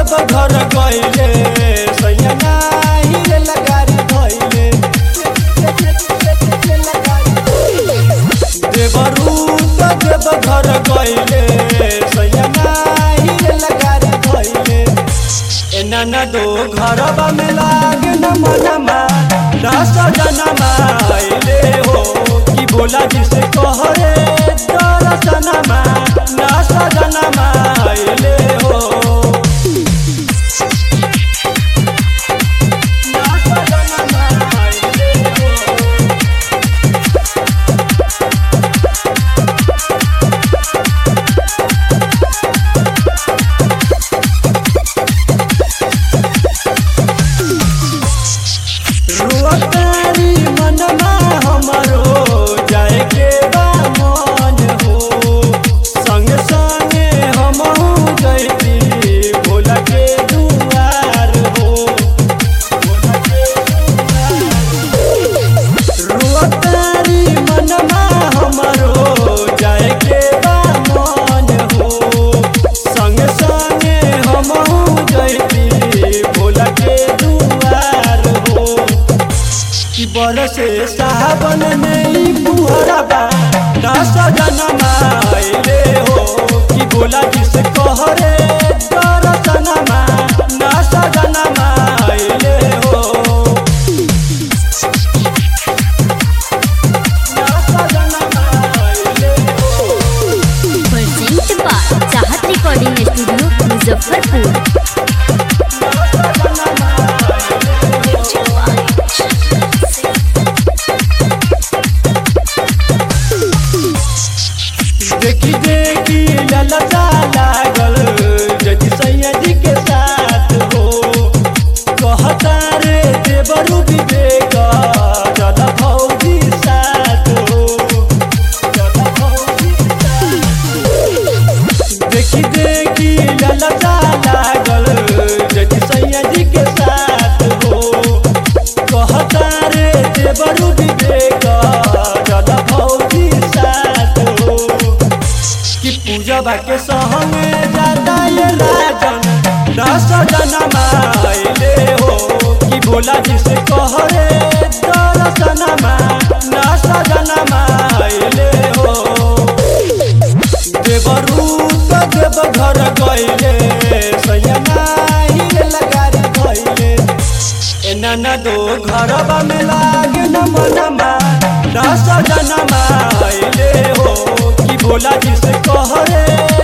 जब घर गइले सैया नाही रे लगारी धइले देवरू त देव घर गइले सैया नाही रे लगारी धइले ए नाना दो घरबा में लागे न मनमा दस जनमा आइले हो कि बोला जिसे कहरे दरसनमा दस जनमा आइले हो दस जनमा आइले हो रुअतारी मनमा हमरो जाए के बा मन हो संगे संगे हमहू जैती भोला के दुआर हो भोला के रुअतारी मनमा हमरो जाए के बा मन हो संगे संगे हमहू जैती भोला के दुआर हो कि बरसे सावन नहीं पुहरबा दस जनमा आइले हो कि बोला जिस कहरे दरसनमा दस जनमा आइले हो दस जनमा आइले हो present by Chahat recording studio Muzaffarpur देखी देखी ललचा लागल जदि सैयदी के साथ हो कहता रे देवरु विवेक जल भौजी साथ हो जल भौजी साथ देखी देखी ललचा लागल जदि सैयदी के साथ हो कहता रे देवरु विवेक जल भौजी साथ हो कि पूजबा के सहंगे जाता ये राजन दस जनमा आइले हो कि भोला जी से कहरे दरसनमा दस जनमा आइले हो देवरू त देव घर गइले सैया नाही रे लगारी धइले ए नाना दो घरबा में लागे न मनमा दस जनमा आइले हो कि भोला जी से कहरे